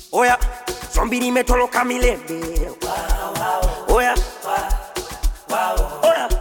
Oya, zombi limetoroka milele. Oya, oya,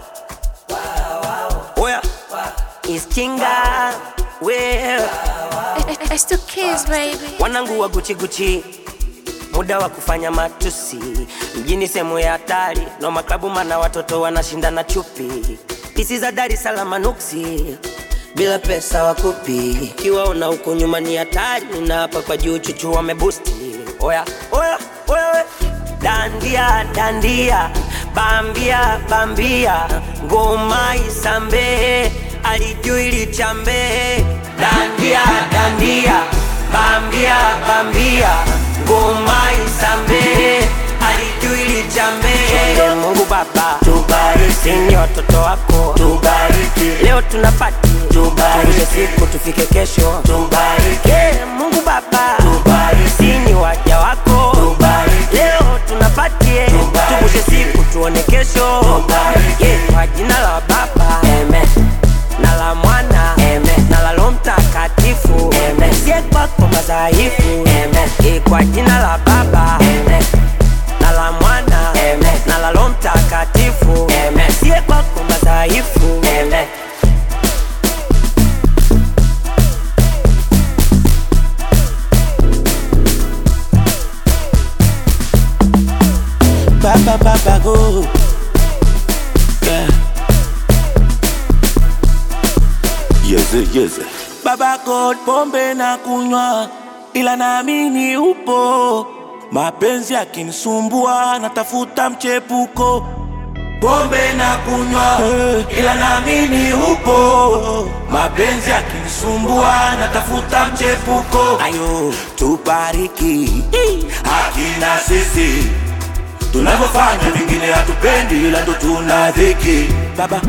oya, iskinga we It's the kids, baby. wanangu wa Gucci Gucci, muda wa kufanya matusi mjini, sehemu ya hatari no maklabu, mana watoto wanashindana chupi, pisi za Dar es Salaam nuksi bila pesa wakupi, kiwaona huko nyuma ni hatari, na hapa kwa juu chuchu wamebusti. Oya, oya, oya, we. dandia dandia, bambia bambia, ngoma isambe, alijui lichambe, dandia dandia, bambia bambia, ngoma isambe, alijui lichambe. Mungu Baba tubariki, ni watoto wako tubariki, leo tunapati tubariki, siku tufike kesho tubariki, Mungu Baba tubariki, ni waja wako tubariki, leo tunapatie tuvushe siku tuone kesho tubariki, kwa jina la Baba amen na la mwana Amen. na la Roho Mtakatifu Amen. sie kwako madhaifu Amen. Eh, kwa jina la Baba Amen. na la mwana Amen. na la Roho Mtakatifu Amen. sie kwako madhaifu Amen. Baba baba go. Yeah. Yeze, yeze. Baba God, pombe na kunywa, ila naamini upo. Mapenzi yakinisumbua, natafuta mchepuko. Pombe na kunywa, ila naamini upo. Mapenzi yakinisumbua, natafuta mchepuko. Ayo, tubariki hakina sisi tunavyofanya, vingine hatupendi, ila ndo tuna dhiki. Baba,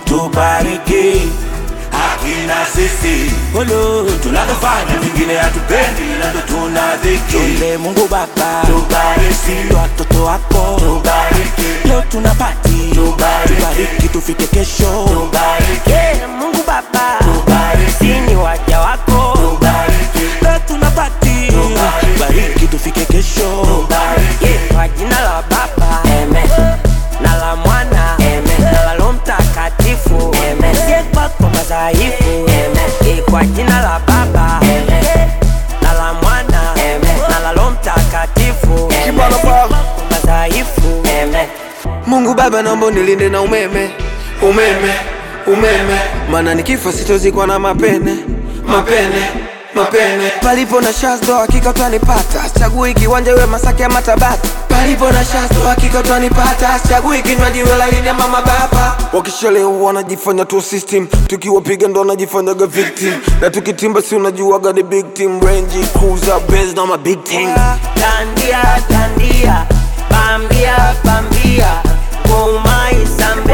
tubariki hakina sisi Olo. tunavyofanya vingine hatupendi ila ndo tuna dhiki Tuombe Mungu Baba tubariki watoto wako tubariki leo tunapati tubariki, tubariki tufike kesho tubariki Yeah, Mungu Baba tubariki, ni waja wako tubariki leo tunapati tubariki tufike kesho tubariki Yeah, kwa jina la Baba Amen. na la Mwana Amen. na la Roho Mtakatifu Amen. sie kwako madhaifu Amen. Eh, kwa jina la Baba Amen. na la Mwana Amen. na la Roho Mtakatifu Amen. Sie kwako madhaifu Amen. Mungu Baba, naomba unilinde na umeme, umeme, umeme, maana nikifa sitozikwa na mapene, mapene, mapene. Palipo na shazdo hakika utanipata, chagui kiwanja iwe Masaki ama Tabata. Palipo na shazdo hakika utanipata, chagui kinywaji iwe laini ama mababa. Wakishalewa wanajifanya tu system, tukiwapiga ndo wanajifanyaga victim, na tukitimba si unajuaga the big team, Range Cruiser, Benz na ma big team. Dandia, dandia, bambia, bambia, ngoma isambe,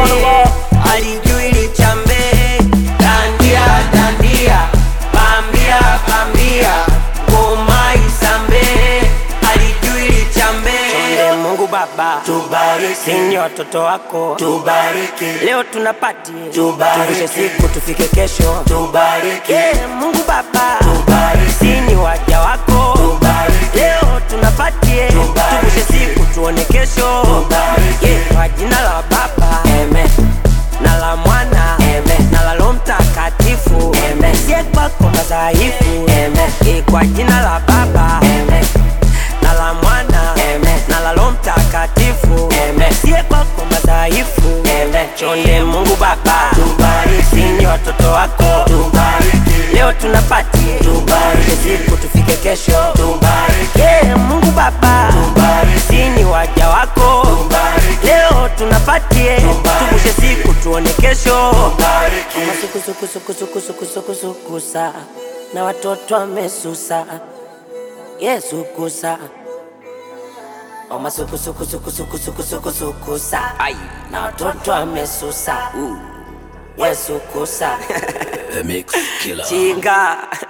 alijui lichambe. Dandia, dandia, bambia, bambia, ngoma isambe, alijui lichambe. Chonde Mungu Baba, tubariki, ni watoto wako, tubariki, leo tunapati, tubariki, siku tufike kesho, tubariki, yeah, Mungu Baba, tubariki, ni waja wako, tubariki, leo tunapatie, tuvushe siku tuone kesho, tubariki, yeah, kwa jina la Baba, amen na la mwana Amen. na la Roho Mtakatifu Amen. sie kwako madhaifu Amen. Eh, kwa jina la Baba Amen. na la mwana Amen. na la Roho Mtakatifu Amen. sie kwako madhaifu Amen. chonde Mungu Baba tubariki, ni watoto wako tubariki, leo tunapati tubariki, siku tufike kesho tubariki, yeah, Mungu Baba tubariki, ni waja wako tubariki, leo tunapatie tuvushe siku tuone kesho masukusukusukusukusukusukusukusa na watoto wamesusa Yesu kusa omasukusukusukusukusukusukusa na watoto wamesusa Yesu kusa The Mix Killer chinga